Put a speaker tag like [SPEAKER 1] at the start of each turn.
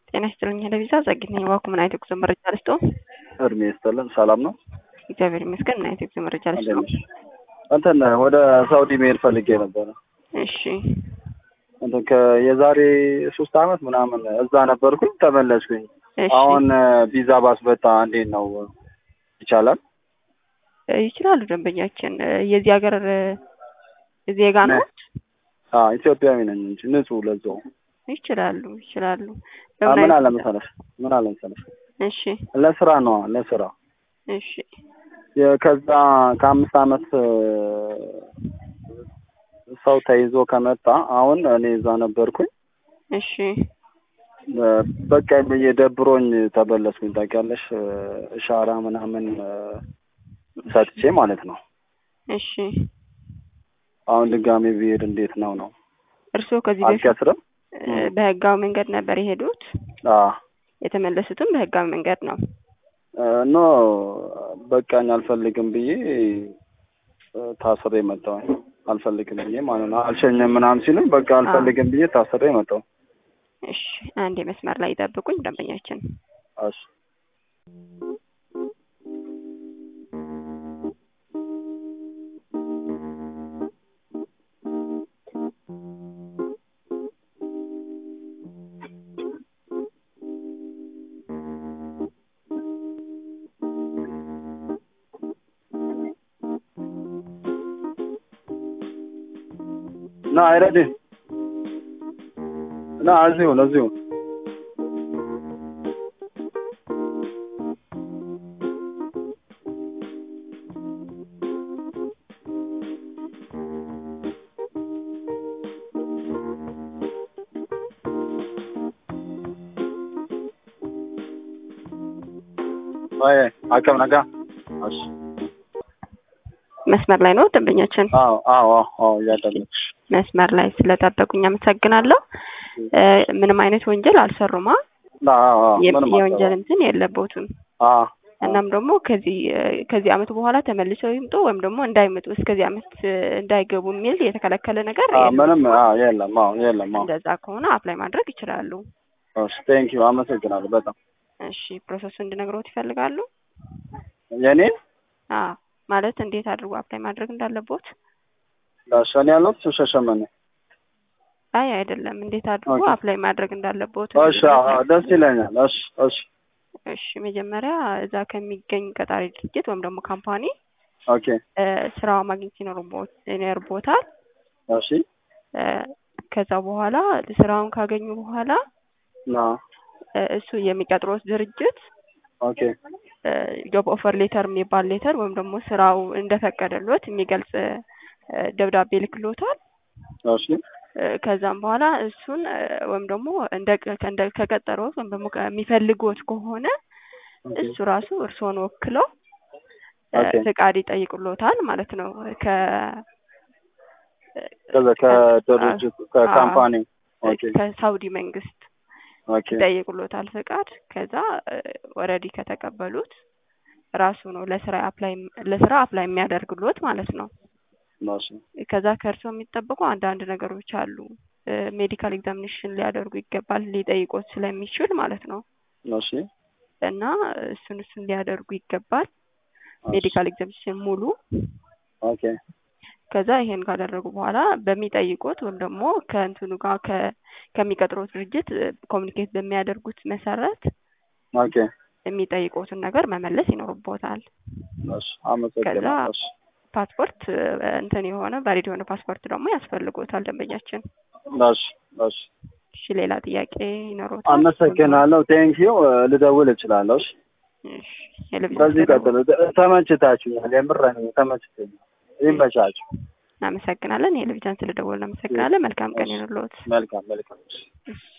[SPEAKER 1] ጤና ይስጥልኝ ለቪዛ ዘግይት ነኝ። ዋኩ ምን አይነት የጉዞ መረጃ ልስጥዎ?
[SPEAKER 2] እድሜ ይስጥልን። ሰላም ነው?
[SPEAKER 1] እግዚአብሔር ይመስገን። ምን አይነት የጉዞ መረጃ ልስጥዎ?
[SPEAKER 2] እንትን ወደ ሳውዲ መሄድ ፈልጌ ነበረ።
[SPEAKER 1] እሺ
[SPEAKER 2] እንትን ከ- የዛሬ ሶስት አመት ምናምን እዛ ነበርኩኝ፣ ተመለስኩኝ።
[SPEAKER 1] እሺ
[SPEAKER 2] አሁን ቪዛ ባስበታ እንዴት ነው ይቻላል?
[SPEAKER 1] እ ይችላሉ ደንበኛችን እ የዚህ ሀገር እ ዜጋ ነው?
[SPEAKER 2] አዎ ኢትዮጵያዊ ነኝ እንጂ ንጹህ ለዛው።
[SPEAKER 1] ይችላሉ ይችላሉ።
[SPEAKER 2] አ-
[SPEAKER 1] በምን
[SPEAKER 2] ምን
[SPEAKER 1] አይነት-
[SPEAKER 2] አለ መሰለሽ ምን አለ መሰለሽ
[SPEAKER 1] እሺ
[SPEAKER 2] ለስራ ነው ለስራ
[SPEAKER 1] እሺ
[SPEAKER 2] የ- ከዛ ከአምስት አመት እ፣ ሰው ተይዞ ከመጣ አሁን እኔ እዛ ነበርኩኝ
[SPEAKER 1] እሺ
[SPEAKER 2] እ፣ በቃ ብዬ ደብሮኝ ተበለስኩኝ። ታውቂያለሽ እ፣ እሻራ ምናምን እ፣ ሰጥቼ ማለት ነው።
[SPEAKER 1] እሺ
[SPEAKER 2] አሁን ድጋሜ ብሄድ እንዴት ነው ነው
[SPEAKER 1] እርስዎ ከዚህ በፊት
[SPEAKER 2] አልከስርም?
[SPEAKER 1] እ በህጋዊ መንገድ ነበር የሄዱት?
[SPEAKER 2] አዎ
[SPEAKER 1] የተመለሱትም በህጋዊ መንገድ ነው።
[SPEAKER 2] እ፣ ኖ በቃኝ አልፈልግም ብዬ እ፣ ታስሬ መጣሁኝ። አልፈልግም ብዬ ማለት ነው። አልሸኝም ምናምን ሲሉኝ በቃ አልፈልግም ብዬ ታስሬ መጣሁ።
[SPEAKER 1] እሺ አንድ የመስመር ላይ ይጠብቁኝ ደንበኛችን።
[SPEAKER 2] እሺ ና አይረድም ና እዚሁ ነው እዚሁ ወይ አከም ነጋ እሺ
[SPEAKER 1] መስመር ላይ ነው ደንበኛችን።
[SPEAKER 2] አዎ አዎ አዎ አዎ እያዳመጥኩሽ
[SPEAKER 1] መስመር ላይ ስለጠበቁኝ አመሰግናለሁ። እ ምንም አይነት ወንጀል አልሰሩማ።
[SPEAKER 2] አዎ አዎ
[SPEAKER 1] የ-
[SPEAKER 2] ምንም
[SPEAKER 1] የወንጀል እንትን የለቦትም።
[SPEAKER 2] አዎ
[SPEAKER 1] እናም ደግሞ ከዚህ እ ከዚህ አመት በኋላ ተመልሰው ይምጡ ወይም ደግሞ እንዳይመጡ እስከዚህ አመት እ እንዳይገቡ የሚል የተከለከለ ነገር
[SPEAKER 2] አዎ
[SPEAKER 1] የለም።
[SPEAKER 2] ምንም አዎ የለም አዎ የለም አዎ
[SPEAKER 1] እንደዛ ከሆነ አፕላይ ማድረግ ይችላሉ።
[SPEAKER 2] እሺ ቴንክ ዩ አመሰግናለሁ በጣም
[SPEAKER 1] እሺ ፕሮሰሱ እንድነግሮት ይፈልጋሉ?
[SPEAKER 2] የኔ
[SPEAKER 1] አዎ ማለት እንዴት አድርጎ አፕላይ ማድረግ እንዳለቦት?
[SPEAKER 2] ዳሸን ያለሁት ሸሸመኔ
[SPEAKER 1] አይ አይደለም፣ እንዴት አድርጎ
[SPEAKER 2] ኦኬ።
[SPEAKER 1] አፕላይ ማድረግ እንዳለቦት።
[SPEAKER 2] እሺ አዎ አዎ፣ ደስ ይለኛል እሺ እሺ
[SPEAKER 1] እሺ መጀመሪያ እዛ ከሚገኝ ቀጣሪ ድርጅት ወይም ደግሞ ካምፓኒ
[SPEAKER 2] ኦኬ
[SPEAKER 1] እ ስራው ማግኘት ይኖርቦት ይኖርቦታል።
[SPEAKER 2] እሺ
[SPEAKER 1] እ ከዛ በኋላ ስራውን ካገኙ በኋላ
[SPEAKER 2] ና
[SPEAKER 1] እ እሱ የሚቀጥሮት ድርጅት
[SPEAKER 2] ኦኬ
[SPEAKER 1] ጆብ ኦፈር ሌተር የሚባል ሌተር ወይም ደግሞ ስራው እንደፈቀደሎት የሚገልጽ እ ደብዳቤ ልክሎታል።
[SPEAKER 2] እሺ
[SPEAKER 1] እ ከዛም በኋላ እሱን እ ወይም ደግሞ እንደ እንደ ከቀጠሮት ወይም ደግሞ ከሚፈልጎት ከሆነ
[SPEAKER 2] ኦኬ
[SPEAKER 1] እሱ ራሱ እርስዎን ወክለው እ
[SPEAKER 2] ኦኬ።
[SPEAKER 1] ፍቃድ ይጠይቁሎታል ማለት ነው። ከ
[SPEAKER 2] ከዛ ከድርጅቱ ከካምፓኒ ኦኬ
[SPEAKER 1] ከሳውዲ መንግስት
[SPEAKER 2] ኦኬ
[SPEAKER 1] ይጠይቁሎታል ፍቃድ። ከዛ ኦልሬዲ ከተቀበሉት ራሱ ነው ለስራ አፕላይ ለስራ አፕላይ የሚያደርግሎት ማለት ነው።
[SPEAKER 2] እሺ
[SPEAKER 1] ከዛ ከእርሶ የሚጠበቁ አንዳንድ ነገሮች አሉ። ሜዲካል ኤግዛሚኔሽን ሊያደርጉ ይገባል ሊጠይቆት ስለሚችል ማለት ነው።
[SPEAKER 2] እሺ
[SPEAKER 1] እና እሱን እሱን ሊያደርጉ ይገባል። ሜዲካል ኤግዛሚኔሽን ሙሉ
[SPEAKER 2] ኦኬ
[SPEAKER 1] ከዛ ይሄን ካደረጉ በኋላ በሚጠይቁት ወይም ደግሞ ከእንትኑ ጋር ከ- ከሚቀጥሩት ድርጅት ኮሚኒኬት በሚያደርጉት መሰረት
[SPEAKER 2] ኦኬ
[SPEAKER 1] የሚጠይቁትን ነገር መመለስ ይኖርቦታል።
[SPEAKER 2] እሺ አመሰግናለሁ እሺ
[SPEAKER 1] ፓስፖርት እ፣ እንትን የሆነ ቫሊድ የሆነ ፓስፖርት ደግሞ ያስፈልጎታል ደንበኛችን።
[SPEAKER 2] እሺ እሺ
[SPEAKER 1] እሺ ሌላ ጥያቄ ይኖሮታል?
[SPEAKER 2] አመሰግናለሁ ቴንክ ዩ ልደውል እችላለሁ እሺ
[SPEAKER 1] እሺ የልብስ
[SPEAKER 2] በዚህ ቀጥሎ ተመችታችሁኛል የምር እኔ ተመችቶኛል ይመቻችሁ
[SPEAKER 1] እናመሰግናለን። የልብጃን ስለደወልን እናመሰግናለን። መልካም ቀን ይሁንልዎት።
[SPEAKER 2] መልካም መልካም
[SPEAKER 1] እሺ